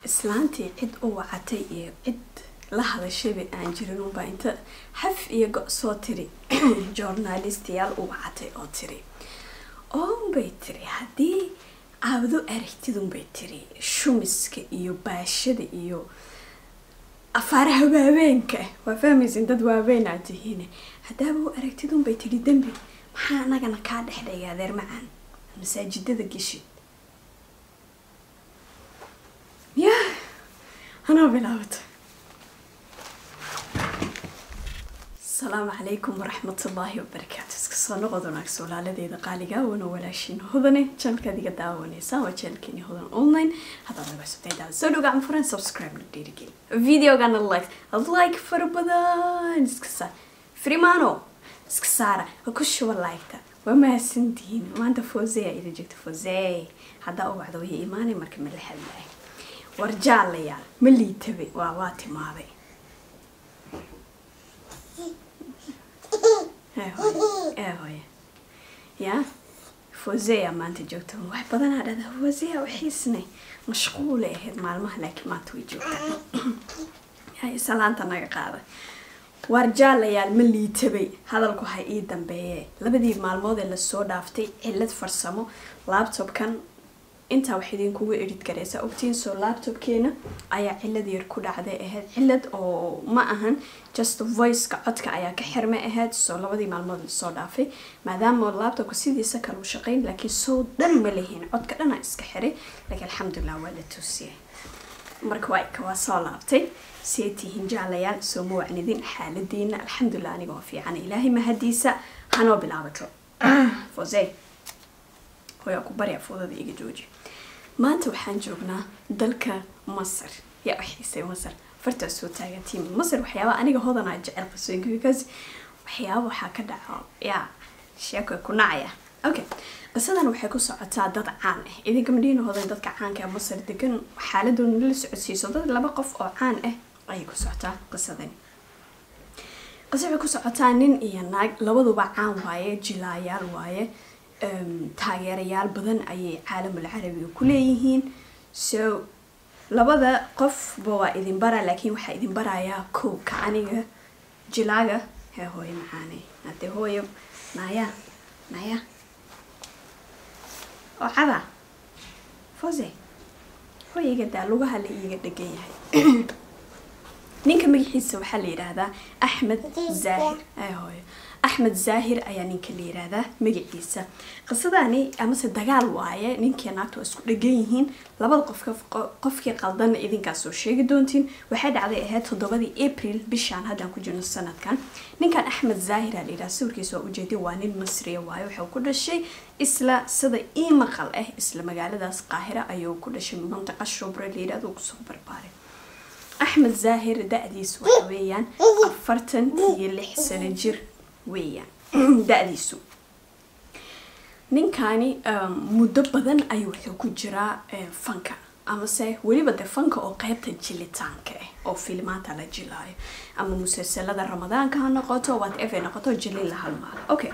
islaantii cid u wacatay iyo cid la hadashayba aan jirin unbaa inta xaf iyo go- soo tiri journalistiyaal u wacatay oo tiri oonbay tiri haddii aabado aragtidunbay tiri shumiska iyo baashada iyo afaaraha waaweenka waa fahmaysin dad waaweyn aad tihiin haddaaba u aragtidunbay tiri dembi maxaa anagana kaa dhexdhaya adeer macaan masaajidada geshid ya anaa bilaabata asalaamu calaykum waraxmatullaahi wabarakaatu iska soo noqod wanaagsa walaaladeeda qaaliga wana walaashiin hodane janalkaad iga daawanaysaa waa janalkeeni hodan online haddaad naga subtaydaa soo dhow gacan furan subscribe na dhiirigeli videogana like like fara badan iska saar frimano iska saara ha ku shuba liketa waa mahadsantihiin maanta fosea ila joogta fose haddaa u wacdo way imaanay marka ma la hadlaay war jaalayaal ma liitabe waa waa timaaday ee hooye ee hooye ya fosea maanta joogta wax badanaa dhada fosea waxiisne mashquulay ahayd maalmaha laakiin maanta way joogtaa hay salaanta naga qaada waar jaalayaal ma liitabay hadalku ha ii dambeeye labadii maalmood ee lasoo dhaaftay cilad farsamo laptopkan intaa wax idinkugu edhid gareysa ogtiin soo laptopkeena ayaa cilad yar ku dhacday ahayd cilad oo ma ahan just voiceka codka ayaa ka xirmay ahayd soo labadii maalmood lasoo dhaafay maadaama laptopka sidiisa kale u shaqeyn laakiin soo dhan ma lehiin codka dhana iska xiray laakiin alxamdulilah waa la toosiyay marka waa waa soo laabtay see tihiin jaalayaal soo ma wacnidin xaaladiina alxamdulilah aniga waa fiican ilaahay mahadiisa hanoo bilaabato fose hooyaa ku barya foodada iga jooji maanta waxaan joognaa dalka masar yaa u xiisay masar fartaa soo taagantiin masar waxyaaba aniga hodanaa jecel qasooyinka because waxyaaba waxaa ka dhaco yaa sheeko ku nacaya okay qisadan waxay ku socotaa dad caan ah idinka madhiina hodan dadka caanka ee masar degan xaaladooda la socodsiiso dad laba qof oo caan ah ayay ku socotaa qisadani qisa waxay ku socotaa nin iyo naag labaduba caan waaye jilaayaal waaye taageerayaal badan ayay caalamul carabiga ku leeyihiin so labada qofba waa idin bara laakiin waxaa idin barayaa kowka aniga jilaaga hee hooyo macaane hadee hooyo naya naya oo cada fose hooyo iga daa lugaha la iiga dhegan yahay ninka magaxiisa waxaa la yidhaahdaa axmed zaahir ee hooyo axmed zaahir ayaa ninka la yidhaahdaa magaciisa qisadani amase dagaal waaye ninkii naagta waa isku dhegan yihiin labada qofka qofkii qaldanna idinkaas soo sheegi doontiin waxay dhacday ahayd toddobadii april bishaan haddaan ku jirno sanadkan ninkan axmed zaahir aa la yidhaha sawirkiisa waa ujeedin waa nin masriya waaye wuxuu ku dhashay isla sida ii maqal ah isla magaaladaas qaahira ayuu ku dhashay mantaqa shubra la yidhahdo kusoo barbaaray axmed zaahir da-diisu waxa weeyaan afartan iyo lix sano jir weeyaan da-diisu ninkani muddo badan ayuu wuxuu ku jiraa fanka amase weliba de fanka oo qeybta jilitaanka ah oo filmaanta la jilaayo ama musalsalada ramadaanka ha noqoto whatever noqoto jilin la halmaalo okay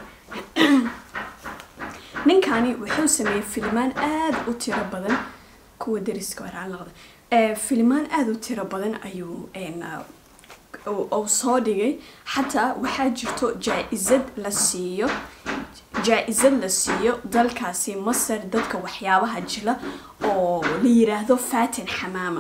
ninkani wuxuu sameeyey filmaan aada u tiro badan kuwa dariska waraan noqda filmaan aada u tiro badan ayuu uu soo dhigay xataa waxaa jirto jaa-isad la siiyo jaa-isad la siiyo dalkaasi masar dadka waxyaabaha jila oo la yiraahdo fatin xamaama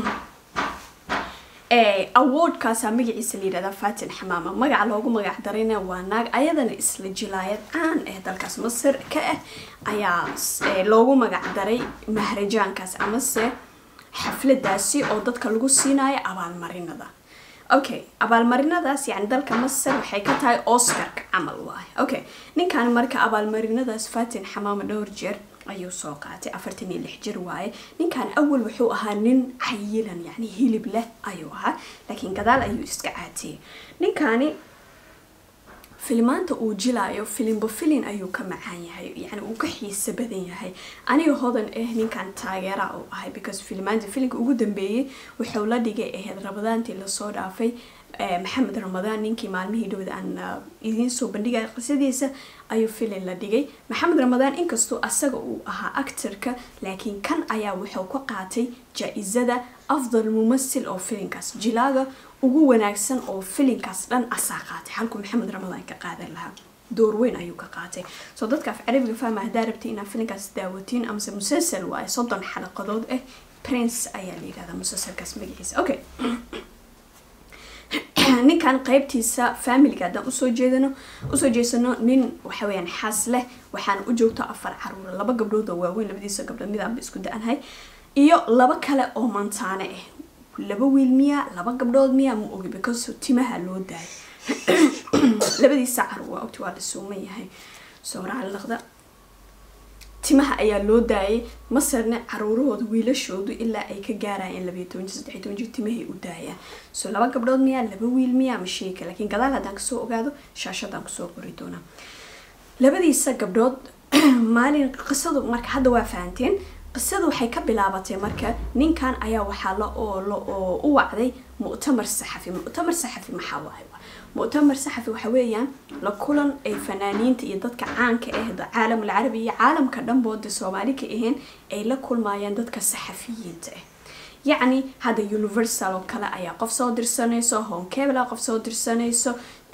awardkaasaa magaciisa la yidhahdaa fatin xamaama magaca loogu magac darayna waa naag ayadana isla jilaayad caan ah dalkaas masar ka ah ayaa loogu magac daray mahrajaankaas amase xafladaasi oo dadka lagu siinayo abaalmarinada okay abaalmarinadaas yani dalka masar waxay ka tahay oscarka camal waaye okay ninkan marka abaalmarinadaas fatin xamaama dhowr jeer ayuu soo qaatay afartan iyo lix jir waaye ninkan awal wuxuu ahaa nin cayilan yani hilib leh ayuu ahaa laakiin gadaal ayuu iska caatiyey ninkani filmaanta uu jilaayo filimba filin ayuu ka macaan yahay yani uu ka xiiso badan yahay aniga hodan ah ninkan taageera uu ahay because filmaanta filinka ugu dambeeyey wuxuu la dhigay ahayd rabadaantii lasoo dhaafay maxamed ramadaan ninkii maalmihii dhowda aan idiin soo bandhigaya qisadiisa ayuu filin la dhigay maxamed ramadaan inkastoo asaga uu ahaa actorka laakiin kan ayaa wuxuu ka qaatay jaa-isada afdal mumasil oo filinkaas jilaaga ugu wanaagsan oo filinkaas dhan asaa qaatay halkuu maxamed ramadaan ka qaadan lahaa door weyn ayuu ka qaatay soo dadka af carabiga fahma haddaa rabtay inaad filinkaas daawatiin amase musalsal waaye soddon xalaqadood ah prince ayaa la yidhahdaa musalsalkaas magaciisa okay ninkan qeybtiisa familiga haddaan usoo jeedano usoo jeesano nin waxa weyaan xaas leh waxaana u joogto afar caruura laba gabdhood oo waaweyn labadiisa gabdhood midaanba isku da-anhay iyo laba kale oo mantaane ah laba wiil miya laba gabdhood miya ma ogi because timaha loo daayay labadiisa caruur waa ogti waa la suuman yahay sooraal laqda timaha ayaa loo daayay masarna caruurahooda wiilashoodu ilaa ay ka gaarayeen labayo toban jir saddexiy toban jir timahay u daayaan so laba gabdhood miyaa laba wiil miyaa ma sheeka laakiin gadaal haddaan kasoo ogaado shaashadaan kusoo qori doonaa labadiisa gabdhood maalin qisadu marka hadda waa fahanteen qisadu waxay ka bilaabatay marka ninkan ayaa waxaa la oo u wacday mu'tamar saxafi mu'tamar saxafi maxaa waaye mu'tamar saxafi waxa weeyaan la kulan ay fanaaniinta iyo dadka caanka ah caalamul carabi iyo caalamka dhanbooda soomaali ka ahayn ay la kulmayaan dadka saxafiyiinta ah yacni hadda universal oo kale ayaa qof soo dirsanayso honkebla qof soo dirsanayso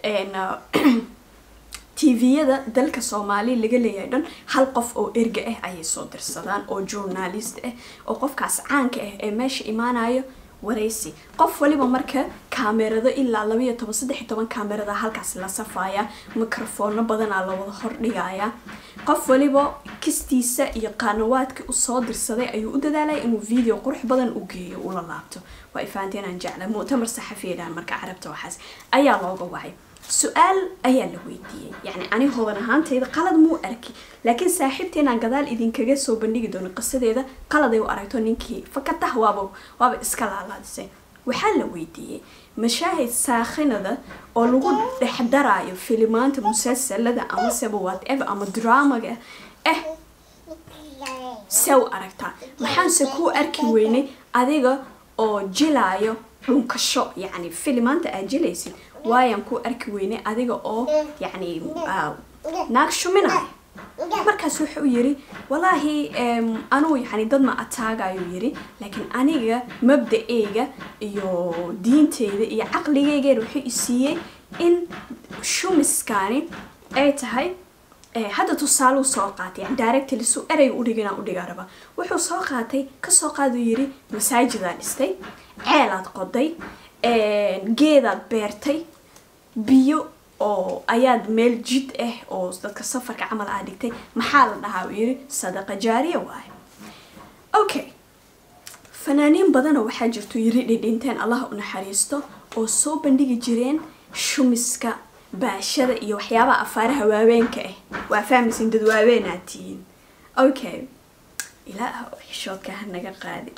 tviyada dalka soomaali laga leeyahay dhan hal qof oo erga ah ayay soo dirsadaan oo journalist ah oo qofkaas caanka ah ee meesha imaanayo waraysi qof waliba marka kaamerado ilaa labaiyo toban saddexiy toban kaamerada halkaas la safaya mikrofoono badanaa la wada hordhigaya qof waliba kistiisa iyo qaanawaadka usoo dirsaday ayuu u dadaalaya inuu video qurux badan u geeyo ula laabto waa ifaanteen aan jecla mu'tamar saxafiyadan marka carabta waxaas ayaa looga wacay su-aal ayaa la weydiiyey yacni ani hodan ahaantayda qalad muu arki laakiin saaxiibteenaan gadaal idinkaga soo bandhigi doono qisadeeda qaladay u aragto ninkii fakatah waaba waaba iska laalaadisay waxaa la weydiiyey mashaahid saakhinada oo lagu dhexdaraayo filimaanta musalsalada amaseba whatever ama dramaga eh see u aragtaa maxaanse kuu arki weynay adiga oo jilaayo dhunkasho yacni filimaanta aad jilaysid waayaan ku arki weynay adiga oo yacni naag shuminaya markaas wuxuu yiri walaahi anuu yani dad ma ataagayuu yiri laakiin aniga mabda-eyga iyo diinteyda iyo caqligeygeena wuxuu isiiyey in shumiskani ay tahay hadda tusaaluu soo qaatay yani directly su ereyga udhiganaa udhigaa raba wuxuu soo qaatay kasoo qaaduu yiri masaajidaa dhistay ceelaad qoday geedaad beertay biyo oo ayaad meel jid ah oo dadka safarka camal aa dhigtay maxaa la dhahaa uu yiri sadaqa jaariya waaye okay fanaaniin badanoo waxaa jirto yiri dhidhinteen allah u naxariisto oo soo bandhigi jireen shumiska baashada iyo waxyaabaha afaaraha waaweenka ah waa fahmaysin dad waaweenaad tihiin okay ilaah xishoodka ha naga qaadin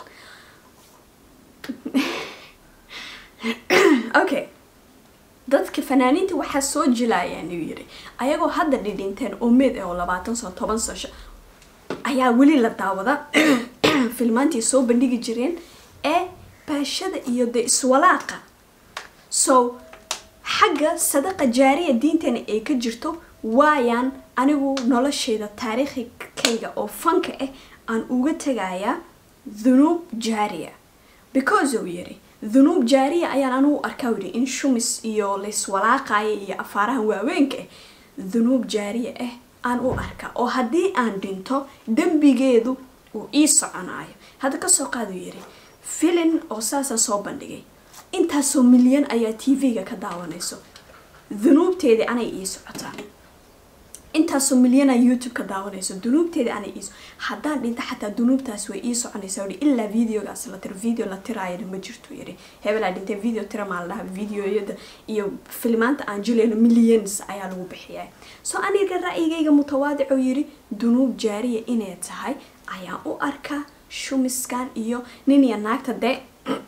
okay dadka fanaaniinta waxaa soo jilaayaan uu yiri ayagoo hadda dhidhinteen oo meed ah oo labaatan sano toban sasho ayaa weli la daawada filmaantii soo bandhigi jireen ee baashada iyo de iswalaaqa so xagga sadaqa jaariya diinteena ay ka jirto waayaan anigu nolosheyda taariikhikayga oo fanka ah aan uga tegayaa dhunuub jaariya because uu yiri dhunuub jaariya ayaan anugu arkaa yidhi in shumis iyo layswalaaqaya iyo afaarahan waaweenka ah dhunuub jaariya ah aan u arkaa oo haddii aan dhinto dembigeedu uu ii soconaayo hadda kasoo qaaduu yiri filin oo saasa soo bandhigay intaasoo milyan ayaa t v-ga ka daawanayso dhunuubteedii anay ii socotaa intaasoo milyana youtube ka daawanayso dunuubteeda anay iiso haddaan dhinta xataa dunuubtaas way ii soconaysaa ui ilaa videogaas la tiro video la tiraayana ma jirto yiri hebelaa dhintay video tira maa la dhaha videoyada iyo filmaanta aan jilayno millions ayaa lagu bixiyaa soo aniga ra'yigayga mutawaadicoo yiri dunuub jaariya inay tahay ayaan u arkaa shumiskan iyo nin iyo naagta dee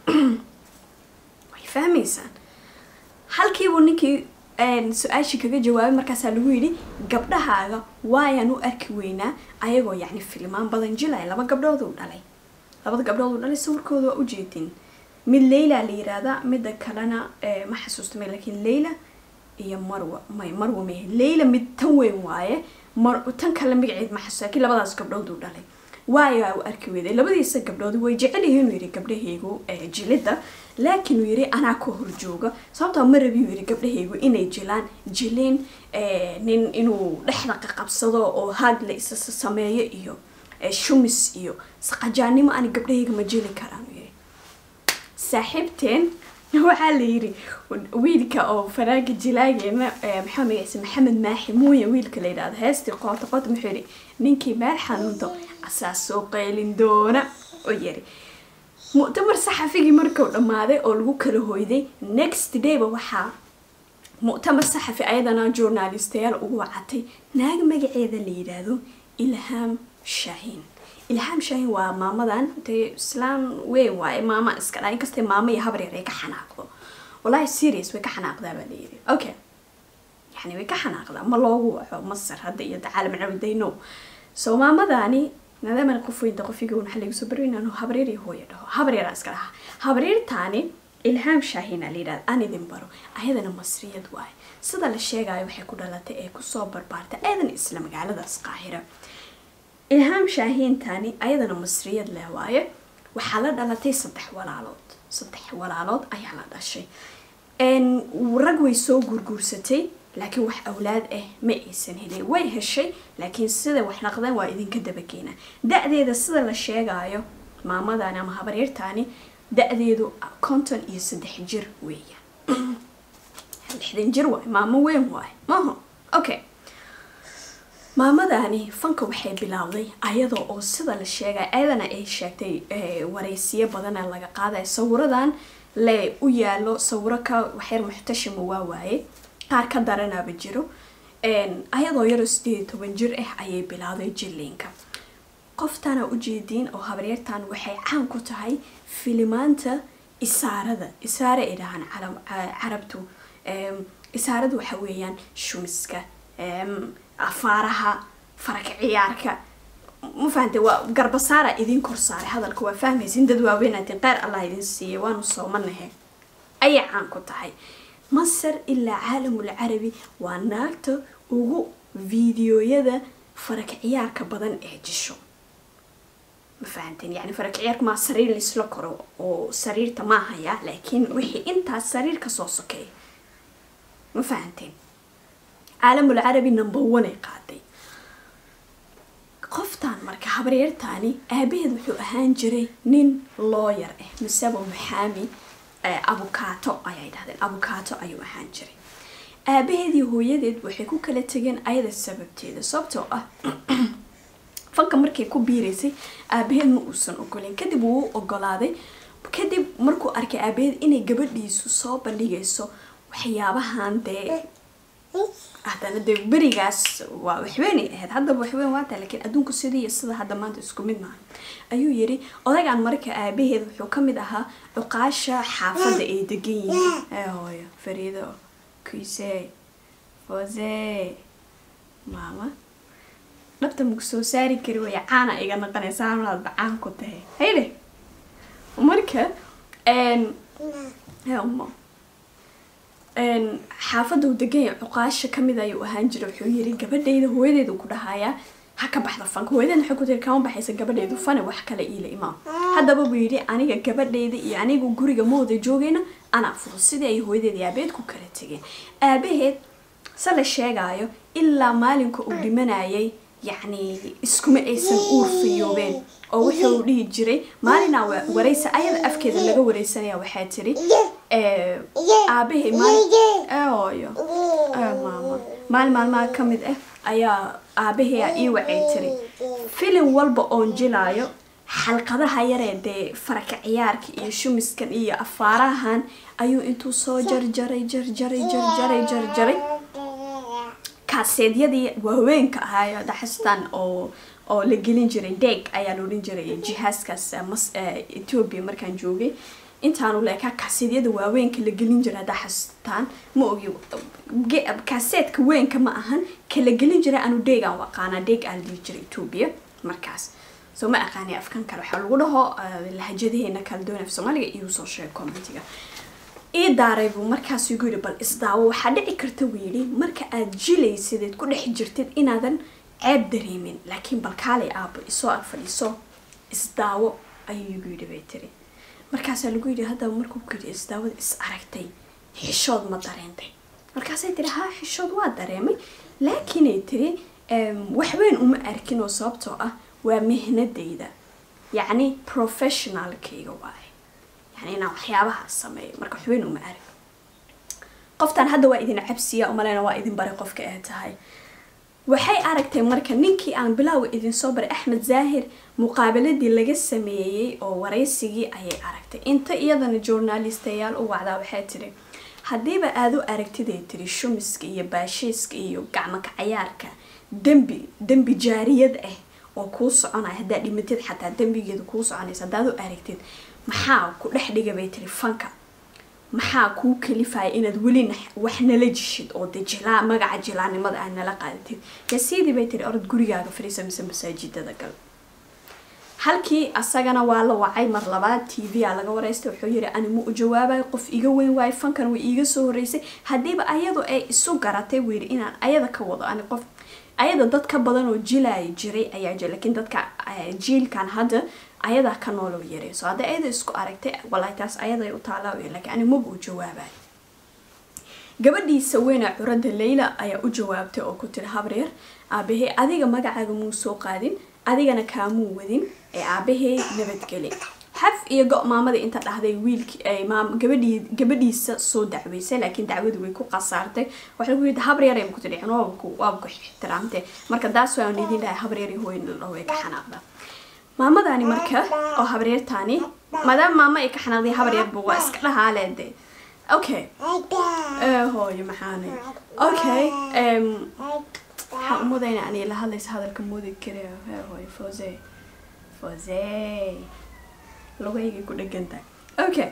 way fahmaysaan halkiibuu ninkii su-aashii kaga jawaabay markaasaa lagu yidhi gabdhahaaga waayaan u arki weynaa ayagoo yacni filmaan badan jilaya laba gabdhood uu dhalay labada gabdhood uu dhalay sawirkooda waa ujeedin mid leyla la yiraahdaa midda kalena ma xasuusta me laakiin leyla iyo marwa may marwa mehe leyla mid tan weyn waaye mar tan kale magaceed ma xasuusta laakiin labadaas gabdhood uu dhalay waayo u arki weyday labadiisa gabdhood way jecel yihiin uu yidhi gabdhahaygu jilidda laakiin uu yidhi anaa ka horjooga sababtoo ma rabi uu yidhi gabdhahaygu inay jilaan jilin nin inuu dhexda qaqabsado oo haag la isa sameeyo iyo shumis iyo saqajaannimo ani gabdhahayga ma jili karaan uu yidhi saaxiibteen waxaa la yidhi wiilka oo faraaga jilaageena maxaa magaciisa maxamed maaxi muuya wiilka la yidhahdo heestii qoota qoota muxuu yidhi ninkii meel xanuunto asaa soo qaylin doona oo yiri mu'tamar saxafigii markuu dhammaaday oo lagu kala hoyday next dayba waxaa mu'tamar saxafi ayadana journalistayaal ugu wacatay naag magaceeda la yidhaahdo ilhaam shaahiin ilhaam shaahiin waa maamadan dee islaan weyn waaye maama iska dhaa inkastay maama iyo habar yar ay ka xanaaqdo wallahi serious way ka xanaaqdaa baa layidhi okay yani way ka xanaaqdaa ma loogu waco masar hadda iyo dacaalam cawdayno so maamadani maadaama qof weynta qofiga waxa lagu soo barweyn inuu habaryar iyo hooyo dhaho habaryara iska dhaha habaryartaani ilhaam shaahina la yidhahda aan idin baro ayadana masriyad waaye sida la sheegayo waxay ku dhalatay ee kusoo barbaartay ayadan isla magaaladaas qaahira ilhaam shaahiintani ayadana masriyad leh waaye waxaa la dhalatay saddex walaalood saddex walaalood ayaa la dhashay rag way soo gurguursatay laakiin wax awlaad ah ma aysan helin way heshay laakiin sida wax naqdeen waa idinka dabageena da-deeda sida la sheegaayo maamadani ama habaryartani da-deedu konton iyo saddex jir weeyaan lixdan jir waay maamo weyn waay maho okay maamadani fanka waxay bilowday ayadoo oo sida la sheegay ayadana ay sheegtay wareysiyo badana laga qaaday sawiradan le u yaalo sawiro ka waxyar muxtashima waa waaye qaar ka daranaaba jiro ayadoo yaroo sideed iyo toban jir ah ayay bilowday jiliinka qoftana ujeediin oo habaryartan waxay caan ku tahay filimaanta isaarada isaare ay dhahaan carabtu isaarada waxa weeyaan shumiska afaaraha faraka ciyaarka ma fahantay waa garbasaara idin kor saaray hadalka waa fahmaysin dad waaweynatin qeyr allah idin siiyay waanu soomanahe ayay caan ku tahay masar ilaa caalamul carabi waa naagta ugu fiidiyoyada faraka ciyaarka badan ee jisho ma fahanteen yani faraka ciyaarka maa sariir laisla koro oo sariirta maahaya laakiin wixii intaas sariir kasoo sokeeya ma fahanteen caalamul carabi number one ay qaaday qoftaan marka habaryartaani aabaheed wuxuu ahaan jiray nin looyar ah miseba maxaami abukaato ayay dhahdeen abukaato ayuu ahaan jiray aabaheed iyo hooyadeed waxay ku kala tegeen ayada sababteeda sababtoo ah fanka markay ku biiraysay aabaheed ma uusan ogolin kadib wuu u ogolaaday kadib markuu arkay aabaheed inay gabadhiisu soo bandhigayso waxyaabahan dee haddana dee berigaas waa waxweynay ahayd haddaba waxweyn waata laakiin adduunku sidii iyo sida hadda maanta isku mid maaha ayuu yidhi odagaan marka aabaheed wuxuu ka mid ahaa cuqaasha xaafadda ay degan yihiin ee hooyo fariido kuise fose maama dhabta maku soo saari kari waya caana iga naqanaysa hamlaadba caan ku tahay hayde marka mo xaafadda uu deganya cuqaasha kamid ayuu ahaan jira wuxuu yiri gabadhayda hooyadeedu ku dhahayaa ha ka baxda fanka hooyadeed waxay ku tiri kama baxaysa gabadhaydu fane wax kale iila imaam haddaba buu yidhi aniga gabadhayda iyo anigu guriga ma wada joogayna anaa fudud sidii ay hooyadeed iyo aabaheed ku kala tegeen aabaheed se la sheegaayo ilaa maalinka uu dhimanayay yacni iskuma aysan uur fayoobeen oo wuxuu dhihi jiray maalinaa wareysa ayada afkeeda laga wareysanaya waxaa tiri aabahay maalooyo maama maalin maalmaha ka mid ah ayaa aabahay ii wacay tiri filim walba oon jilaayo xalqadaha yaree dee faraka ciyaarka iyo shumiskan iyo afaarahan ayuu intuu soo jarjaray jarjaray jarjaray jarjaray kaaseedyadii waaweenka ahaayo daxastan oo oo la gelin jiray deeg ayaa la odhan jiray jihaaskaas ethoobia markaan joogay intaanu leekaa kaaseedyada waaweenka la gelin jiray haddaa xasuutaan ma ogi kaaseedka weynka ma ahan ka la gelin jiray anu deegaan u aqaanaa deeg aa la dhihi jiray ethoobia markaas soo ma aqaani afkan kale waxaa lagu dhaho lahajadaheena kala doon af soomaaliga iyo soo sheeg commentiga ii daaray buu markaas igu yidhi bal isdaawo waxaa dhici karta buu yidhi marka aad jilaysideed ku dhex jirtid inaadan ceeb dareemin laakiin bal kaalay aabo isoo ag fadhiiso isdaawo ayuu igu yidhi bay tiri markaasaa lagu yidhi haddaba markuu ku yidhi isdaawada is aragtay xishood ma dareentay markaasay tiri haa xishood waa dareemay laakiinay tiri waxweyn uma arkin oo sababtoo ah waa mihnadayda yacni professionalkayga waaye yani inaan waxyaabahaas sameeyo marka waxweyn uma arag qoftaan hadda waa idin cabsiya umaleyna waa idin baray qofka ee tahay waxay aragtay marka ninkii aan bilowga idinsoo baray axmed zaahir muqaabaladii laga sameeyey oo waraysigii ayay aragtay inta iyadana journalistayaal u wacdaa waxay tiri haddiiba aada u aragtiday tiri shumiska iyo baashiiska iyo gacmaka cayaarka dembi dembi jaariyad ah oo kuu soconaya haddaad dhimatid xataa dembigeeda kuu soconaysa haddaad u aragtid maxaa ku dhex dhiga bay tiri fanka maxaa kuu kalifaya inaad weli wax nala jishid oo de jilaa magaca jilaanimada aad nala qaadatid yasiidii bay tiri orod gurigaaga fadhiisa mise masaajidada gal halkii asagana waa la wacay mar labaad t v a laga wareystay wuxuu yiri ani ma u jawaabayo qof iga weyn waayo fankan way iiga soo horeysay haddiiba ayadu ay isu garatay wuu yiri inaan ayada ka wado ani qof ayada dad ka badan oo jilaaya jiray ayaa jira laakiin dadka jiilkan hadda ayadaa ka nooloo yaray so hadda ayada isku aragtay walahi taas ayaday u taalaa laakiin ani maba u jawaabayo gabadhiisa weyna curada leyla ayaa u jawaabtay oo ku tiri habreer aabahey adiga magacaaga muu soo qaadin adigana kaamuu wadin ee aabahey nabadgeli xaf iyo go- maamadii inta dhahday wiilki gabadhii gabadhiisa soo dacweysay laakiin dacwadii way ku qasaartay waxa lagu yidhi habreer ay ku tidhicin waaba ku waaba ku ixtiraamtay marka daas waan idin dhahay habreer iyo hooyin la way ka xanaaqda maamadani marka oo habreertaani maadaama maamo ay ka xanaaqday habreerba waa iska dhahaaleede okay hooyo maxaanay okay waxaan umudayna ani la hadlaysa hadalka moodi kare hooyo fose fose lugaygay ku dhegantahay okay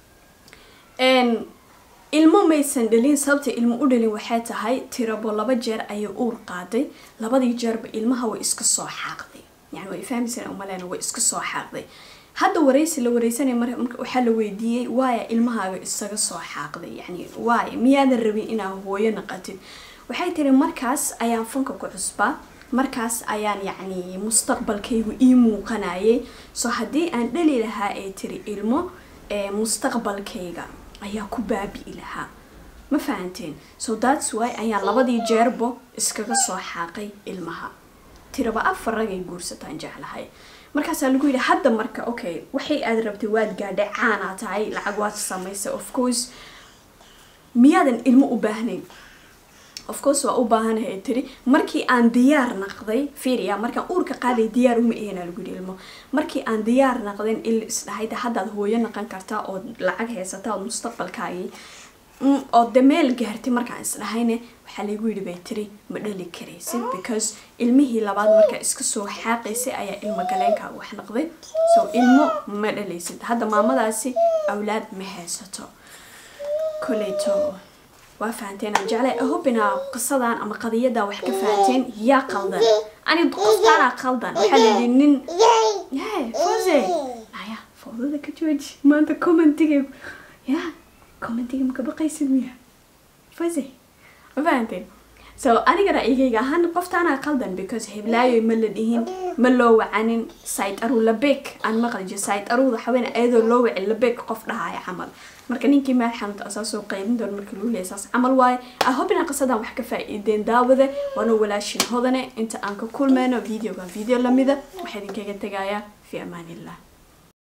ilmo maysan dhalin sababta ilmo u dhalin waxay tahay tirabo laba jeer ayay uur qaaday labadii jeerba ilmaha way iska soo xaaqday yani way fahmaysan umaleyna way iska soo xaaqday hadda waraysi la wareysanay mar waxaa la weydiiyey waaya ilmahaaga isaga soo xaaqday yani waaya miyaadan rabin inaa hooyo naqatid waxay tiri markaas ayaan fanka ku cusbaa markaas ayaan yacni mustaqbalkaygu ii muuqanayay so haddii aan dhali lahaa ee tiri ilmo mustaqbalkayga ayaa ku baabi'i lahaa ma fahanteen so thats why ayaan labadii jeerbo iskaga soo xaaqay ilmaha tiraba afar ragay guursataan jeclahay markaasaa lagu yidhi hadda marka okay waxay aad rabtay waad gaadhay caanaa tahay lacag waad samaysay of course miyaadan ilmo u baahnayn of course waa u baahanahay tiri markii aan diyaar naqday fiiriya markaan uurka qaaday diyaar uma ihena lagu yidhi ilmo markii aan diyaar naqdayn il isdhahayda haddaad hooyo naqan kartaa ood lacag haysataa ood mustaqbalkaagii oo de meel gaartay markaan isdhahayne waxaa laygu yidhi bay tiri ma dhali karaysid because ilmihii labaad markaa iska soo xaaqaysay ayaa ilmo galeenkaaga wax naqday so ilmo ma dhalaysid hadda maamadaasi awlaad ma haysato koleyto waa fahanteen aan jeclay ahobina qisadan ama qadiyadan wax ka fahanteen yaa qaldan ani qoftaanaa qaldan waxaa layidhi nin yae fose maya foodada ka jooji maanta commentiga ya commentiga maka baqaysid miya fose ma fahanteen so aniga ra'yigayga ahaan qoftaanaa qaldan because heblaayo ma la dhihin ma loo wacanin sait aru labek aan maqli jir sait aruda haween ayadoo loo wacin labek qof dhahaya camal marka ninkii meel xanuunta asaasoo qaylin doon marka luu leeya saas camal waaye ahobina qisadan wax ka faa'iideen daawada waana walaashin hodane inta aan ka kulmayno videoga video lamida waxaa idinkaga tegayaa fi amaanillah